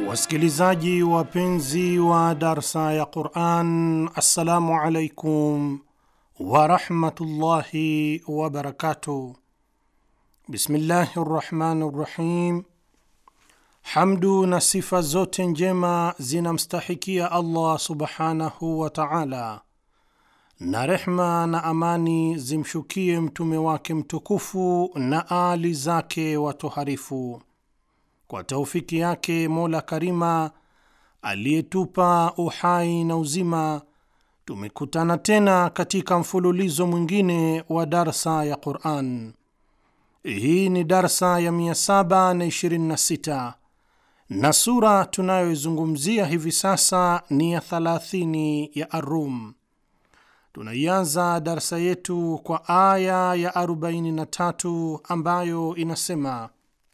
Wasikilizaji wapenzi wa darsa ya Quran, assalamu alaikum warahmatullahi wabarakatuh. Bismillahi rrahmani rrahim. Hamdu na sifa zote njema zinamstahikia Allah subhanahu wa taala, na rehma na amani zimshukie mtume wake mtukufu na aali zake watoharifu. Kwa taufiki yake Mola Karima aliyetupa uhai na uzima, tumekutana tena katika mfululizo mwingine wa darsa ya Quran. Hii ni darsa ya 726 na sura tunayoizungumzia hivi sasa ni ya 30 ya Arum. Tunaianza darsa yetu kwa aya ya 43 ambayo inasema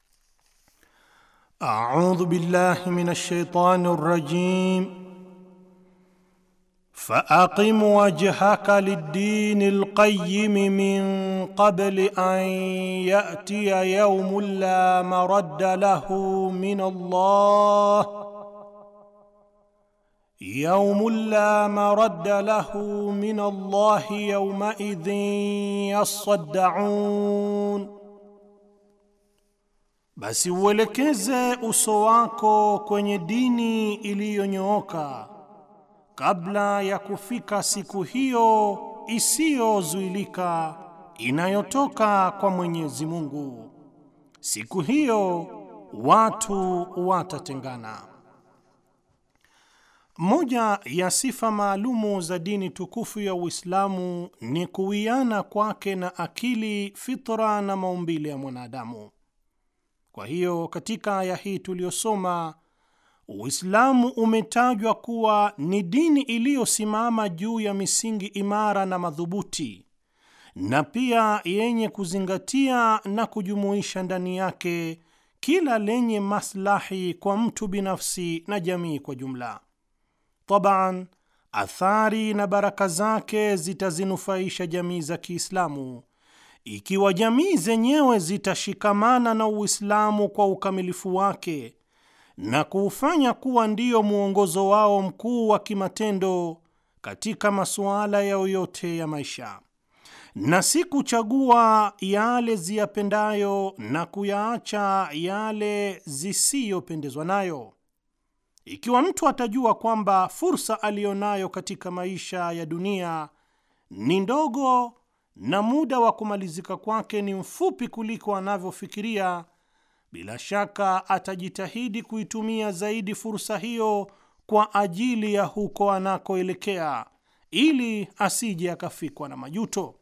A'udhu billahi minash shaitani rrajim فأقم وجهك للدين القيم من قبل أن يأتي يوم لا مرد له من الله يوم لا مرد له من الله يومئذ يصدعون Basi uelekeze uso wako kwenye dini iliyonyooka kabla ya kufika siku hiyo isiyozuilika inayotoka kwa Mwenyezi Mungu. Siku hiyo watu watatengana. Moja ya sifa maalumu za dini tukufu ya Uislamu ni kuwiana kwake na akili, fitra na maumbile ya mwanadamu. Kwa hiyo katika aya hii tuliyosoma, Uislamu umetajwa kuwa ni dini iliyosimama juu ya misingi imara na madhubuti, na pia yenye kuzingatia na kujumuisha ndani yake kila lenye maslahi kwa mtu binafsi na jamii kwa jumla. Taban, athari na baraka zake zitazinufaisha jamii za Kiislamu ikiwa jamii zenyewe zitashikamana na Uislamu kwa ukamilifu wake na kuufanya kuwa ndiyo mwongozo wao mkuu wa kimatendo katika masuala yao yote ya maisha, na si kuchagua yale ziyapendayo na kuyaacha yale zisiyopendezwa nayo. Ikiwa mtu atajua kwamba fursa aliyonayo katika maisha ya dunia ni ndogo na muda wa kumalizika kwake ni mfupi kuliko anavyofikiria, bila shaka atajitahidi kuitumia zaidi fursa hiyo kwa ajili ya huko anakoelekea, ili asije akafikwa na majuto.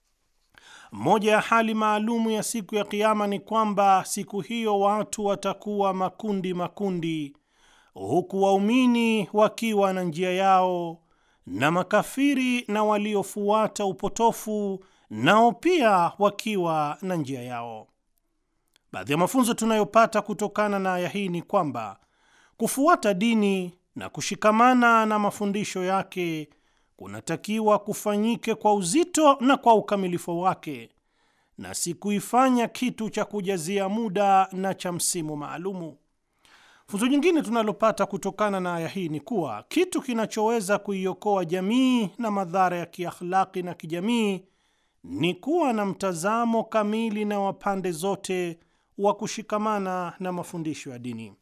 Moja ya hali maalumu ya siku ya Kiama ni kwamba siku hiyo watu watakuwa makundi makundi, huku waumini wakiwa na njia yao na makafiri na waliofuata upotofu nao pia wakiwa na njia yao. Baadhi ya mafunzo tunayopata kutokana na aya hii ni kwamba kufuata dini na kushikamana na mafundisho yake kunatakiwa kufanyike kwa uzito na kwa ukamilifu wake, na si kuifanya kitu cha kujazia muda na cha msimu maalumu. Funzo jingine tunalopata kutokana na aya hii ni kuwa kitu kinachoweza kuiokoa jamii na madhara ya kiakhlaki na kijamii ni kuwa na mtazamo kamili na wa pande zote wa kushikamana na mafundisho ya dini.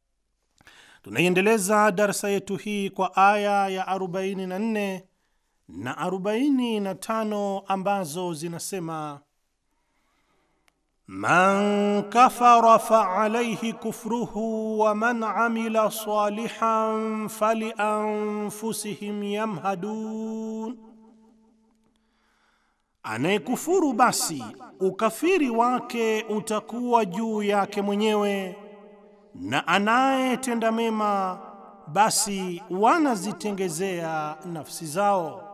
Tunaiendeleza darsa yetu hii kwa aya ya 44 na 45 ambazo zinasema Man kafara faalayhi kufruhu wa man amila salihan falianfusihim yamhadun, anayekufuru basi ukafiri wake utakuwa juu yake mwenyewe, na anayetenda mema basi wanazitengezea nafsi zao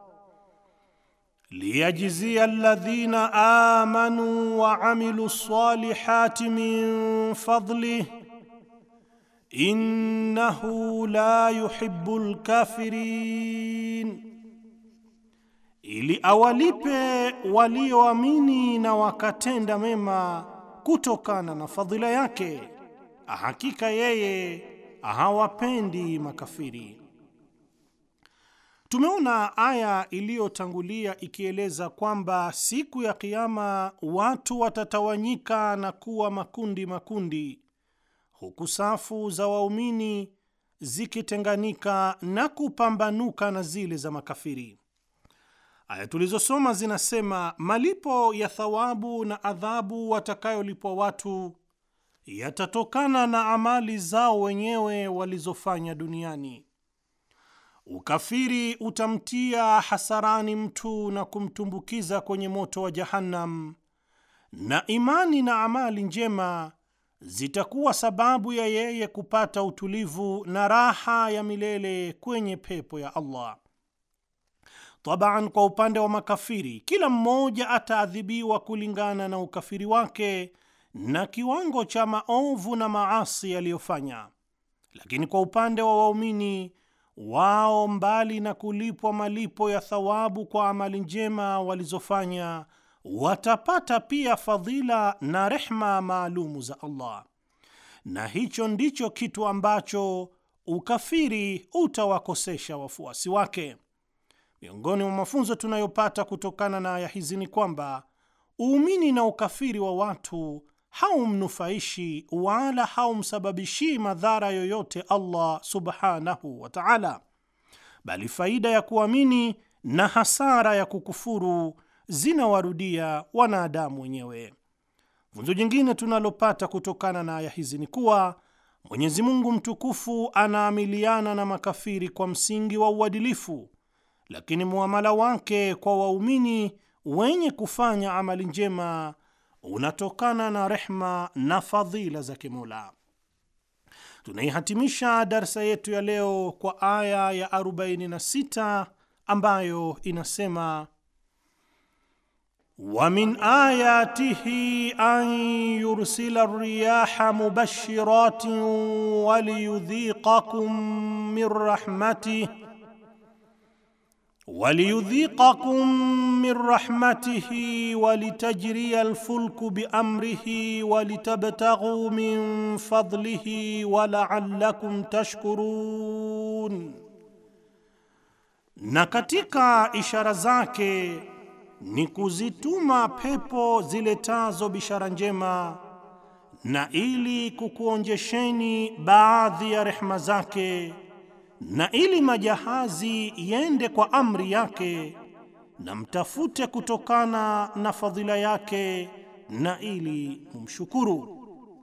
liyajzia alladhina amanu wa amilu salihati min fadlih innahu la yuhibbul kafirin, ili awalipe walioamini na wakatenda mema kutokana na fadhila yake, hakika yeye hawapendi makafiri. Tumeona aya iliyotangulia ikieleza kwamba siku ya Kiama watu watatawanyika na kuwa makundi makundi, huku safu za waumini zikitenganika na kupambanuka na zile za makafiri. Aya tulizosoma zinasema malipo ya thawabu na adhabu watakayolipwa watu yatatokana na amali zao wenyewe walizofanya duniani. Ukafiri utamtia hasarani mtu na kumtumbukiza kwenye moto wa Jahannam, na imani na amali njema zitakuwa sababu ya yeye kupata utulivu na raha ya milele kwenye pepo ya Allah. Tabaan, kwa upande wa makafiri, kila mmoja ataadhibiwa kulingana na ukafiri wake na kiwango cha maovu na maasi aliyofanya. Lakini kwa upande wa waumini, wao mbali na kulipwa malipo ya thawabu kwa amali njema walizofanya, watapata pia fadhila na rehma maalumu za Allah, na hicho ndicho kitu ambacho ukafiri utawakosesha wafuasi wake. Miongoni mwa mafunzo tunayopata kutokana na aya hizi ni kwamba uumini na ukafiri wa watu haumnufaishi wala haumsababishii madhara yoyote Allah subhanahu wa ta'ala, bali faida ya kuamini na hasara ya kukufuru zinawarudia wanadamu wenyewe. Funzo jingine tunalopata kutokana na aya hizi ni kuwa Mwenyezi Mungu mtukufu anaamiliana na makafiri kwa msingi wa uadilifu, lakini muamala wake kwa waumini wenye kufanya amali njema unatokana na rehma na fadhila za Kimola. Tunaihatimisha darsa yetu ya leo kwa aya ya 46 ambayo inasema wa min ayatihi an yursila riyaha mubashiratin waliyudhiqakum min rahmatih waliyudhiqakum min rahmatihi walitajriya alfulku biamrihi walitabtaghu min fadlihi walaallakum tashkurun, na katika ishara zake ni kuzituma pepo ziletazo bishara njema na ili kukuonjesheni baadhi ya rehma zake na ili majahazi yende kwa amri yake na mtafute kutokana na fadhila yake na ili mumshukuru.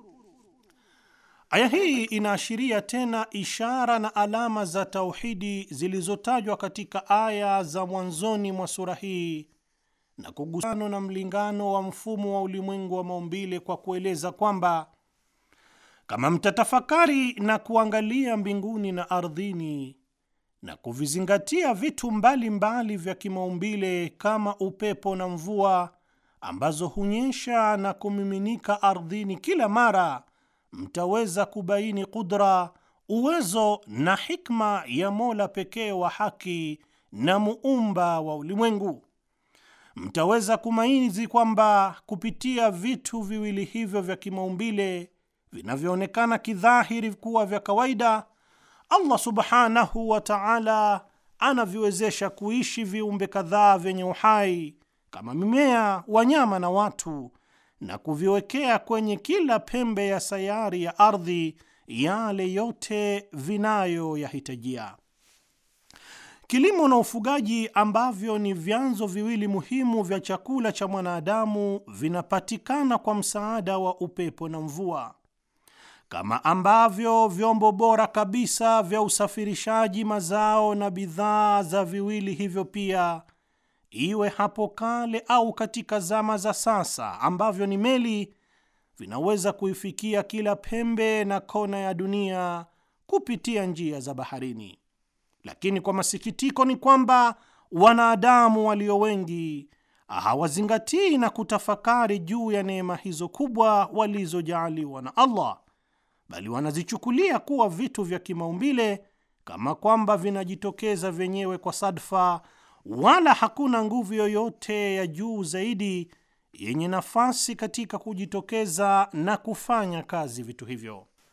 Aya hii inaashiria tena ishara na alama za tauhidi zilizotajwa katika aya za mwanzoni mwa sura hii na kugusano na mlingano wa mfumo wa ulimwengu wa maumbile kwa kueleza kwamba kama mtatafakari na kuangalia mbinguni na ardhini na kuvizingatia vitu mbalimbali mbali vya kimaumbile kama upepo na mvua ambazo hunyesha na kumiminika ardhini kila mara, mtaweza kubaini kudra, uwezo na hikma ya Mola pekee wa haki na muumba wa ulimwengu. Mtaweza kumainizi kwamba kupitia vitu viwili hivyo vya kimaumbile vinavyoonekana kidhahiri kuwa vya kawaida, Allah subhanahu wa ta'ala anaviwezesha kuishi viumbe kadhaa vyenye uhai kama mimea, wanyama na watu, na kuviwekea kwenye kila pembe ya sayari ya ardhi yale yote vinayoyahitajia. Kilimo na ufugaji ambavyo ni vyanzo viwili muhimu vya chakula cha mwanadamu vinapatikana kwa msaada wa upepo na mvua kama ambavyo vyombo bora kabisa vya usafirishaji mazao na bidhaa za viwili hivyo pia, iwe hapo kale au katika zama za sasa, ambavyo ni meli, vinaweza kuifikia kila pembe na kona ya dunia kupitia njia za baharini. Lakini kwa masikitiko ni kwamba wanadamu walio wengi hawazingatii na kutafakari juu ya neema hizo kubwa walizojaaliwa na Allah bali wanazichukulia kuwa vitu vya kimaumbile kama kwamba vinajitokeza vyenyewe kwa sadfa, wala hakuna nguvu yoyote ya juu zaidi yenye nafasi katika kujitokeza na kufanya kazi vitu hivyo.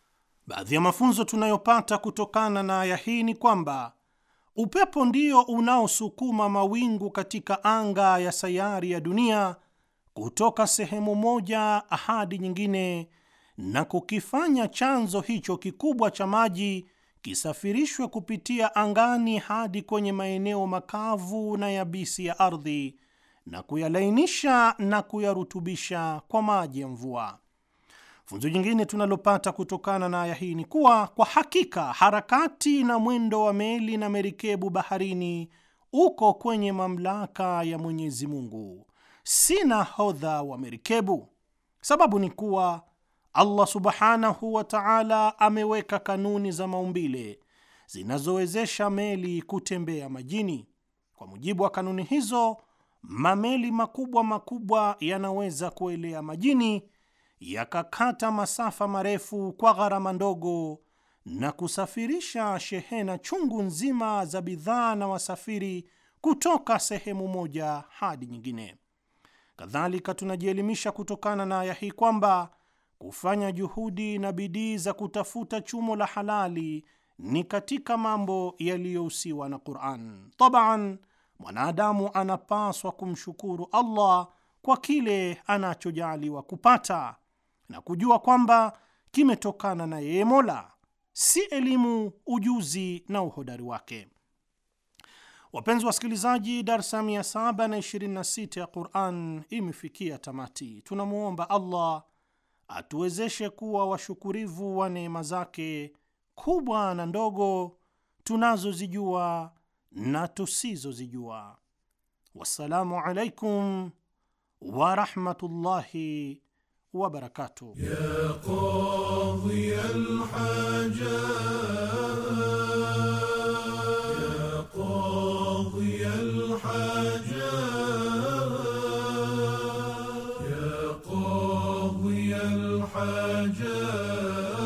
Baadhi ya mafunzo tunayopata kutokana na aya hii ni kwamba upepo ndio unaosukuma mawingu katika anga ya sayari ya dunia kutoka sehemu moja hadi nyingine na kukifanya chanzo hicho kikubwa cha maji kisafirishwe kupitia angani hadi kwenye maeneo makavu na yabisi ya ardhi na kuyalainisha na kuyarutubisha kwa maji ya mvua. Funzo jingine tunalopata kutokana na aya hii ni kuwa kwa hakika harakati na mwendo wa meli na merikebu baharini uko kwenye mamlaka ya Mwenyezi Mungu, si nahodha wa merikebu. Sababu ni kuwa Allah subhanahu wa ta'ala ameweka kanuni za maumbile zinazowezesha meli kutembea majini. Kwa mujibu wa kanuni hizo, mameli makubwa makubwa yanaweza kuelea majini yakakata masafa marefu kwa gharama ndogo na kusafirisha shehena chungu nzima za bidhaa na wasafiri kutoka sehemu moja hadi nyingine. Kadhalika, tunajielimisha kutokana na aya hii kwamba kufanya juhudi na bidii za kutafuta chumo la halali ni katika mambo yaliyohusiwa na Qur'an. Tabaan, mwanadamu anapaswa kumshukuru Allah kwa kile anachojaaliwa kupata na kujua kwamba kimetokana na yeye Mola, si elimu, ujuzi na uhodari wake. Wapenzi wasikilizaji, darsa 726 ya Quran imefikia tamati. Tunamwomba Allah atuwezeshe kuwa washukurivu wa neema zake kubwa na ndogo tunazozijua na tusizozijua. Wassalamu alaikum warahmatullahi wabarakatuh. يا قاضي الحاجات يا قاضي الحاجات يا قاضي الحاجات